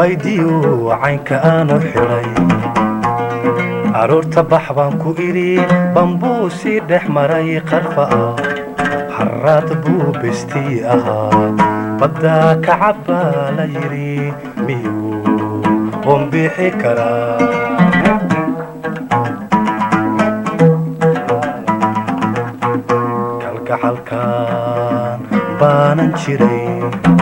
baydiyo caynka aanu xidhay aroorta bax baan ku idhi bambuu sii dhex maray qarfa ah harraad buu bestii ahaa baddaa ka cabbaa la yidhi miyuu bombixi karaa kalgacalkan baanan jiray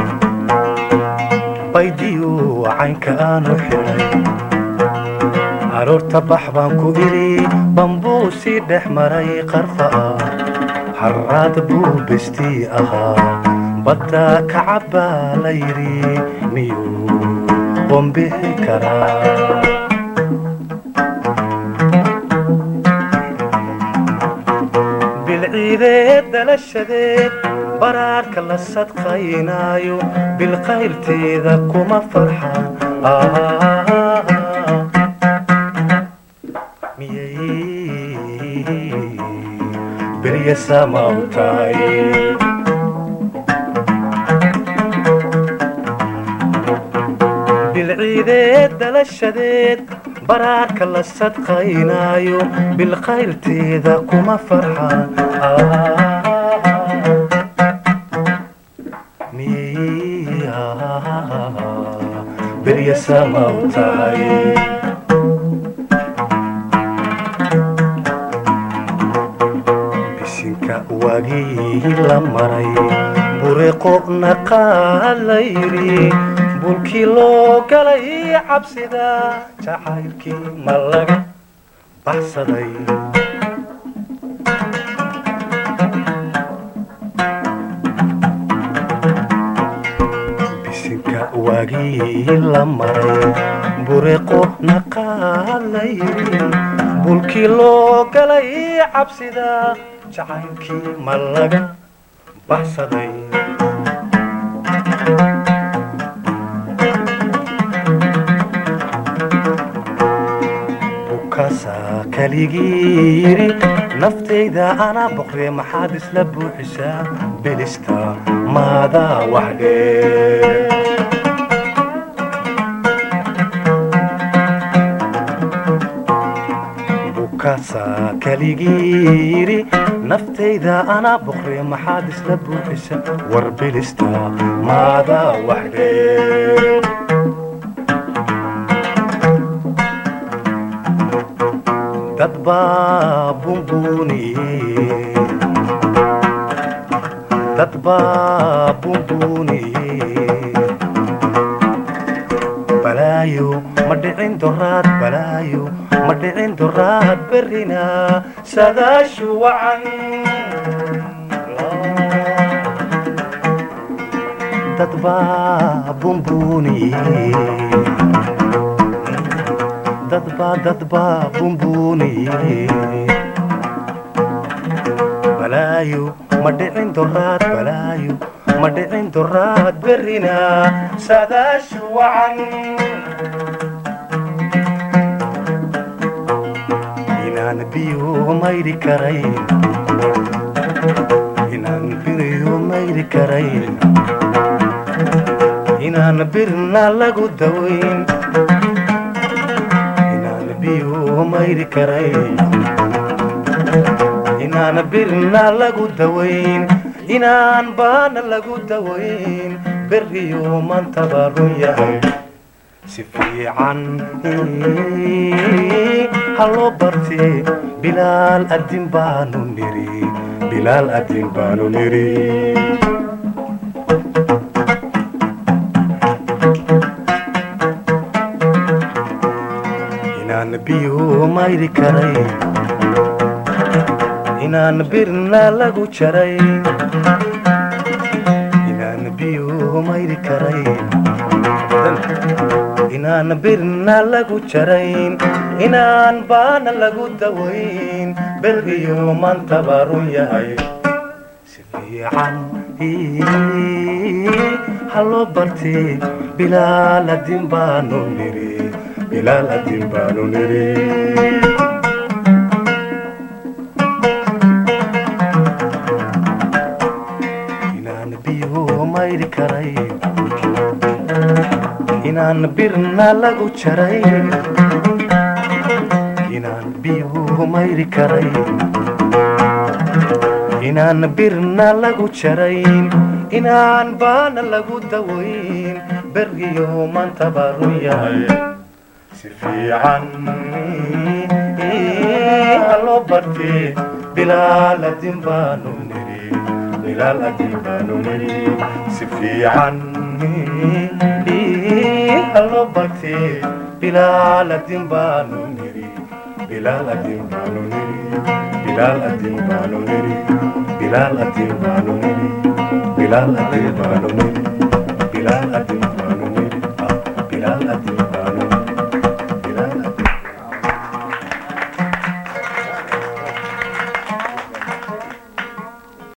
baydiyo caynka aanu xidhay aroorta bax baan ku idhi bambuu sii dhex maray qarfa ah harraad buu bestii ahaa baddaa ka cabbaa la yidhi miyuu bombixi karaa bilciideed dhalashadeed baraarka la sadqaynaayo bilqayrteeda kuma farxa miyay berya samaw tahay bilciideed dhalashadeed baraarka la sadqaynaayo bilqayrteeda kuma farxa berya samaw tahay bisinka waagii la maray bureeqo naqaa la yidhi bulkii loo galay cabsida jacaylkii ma laga baxsaday bisinka waagii la maray bureeqo naqaa la yidhi bulkii loo galay cabsida jacaylkii ma laga baxsaday bukaasaa kaligii yidhi naftayda anaa boqree maxaad isla buuxisaa bilista maadaa waxdhee bukaasaa kaligii yidhi naftayda anaa boqree maxaad isla buuxisaa war bilista maadaa waxdhee dad baa bunbuuniyey dad baa bunbuuniyey balaayo ma dhicin doraad balaayo ma dhicin doraad berrina sadaashu wacan dad baa bunbuuniyey dadba dadba bunbuuniye balaayo ma dhicin doraad balaayo ma dhicin doraad berrina sadaashu wacan inaan biyo mayri karayn inaan biriyo mayri karayn inaan birna lagu dawayn mayri karayn inaan birna lagu dawayn inaan baana lagu dawayn berriyo maantaba run yahay si fiican haloo bartee bilaal adin baanu niri bilaal adin baanu niri inaan biyo mayri karayn inaan birna lagu jaray inaan biyo mayri karayn inaan birna lagu jarayn inaan baana lagu dawayn bergiyo maantaba run yahay si fiican haloo bartee bilaal adin baanu niri bilaal adin baanu niri inaan biyo mayri karayn inaan birna lagu jaray inaan biyuhu mayri karay inaan birna lagu jarayn inaan baana lagu dawayn bergiyo maantaba run yahay si fiican haloo bartee bilaaladin baanu niri bilaaladin baanu niri si fiican haloo bartee bilaaladin baanu niri bilaaladin baanu niri bilaaladin baanu niri bilaaladin baanu niri bilaaladin baanu niri bilaaladin baanu niri bilaaladin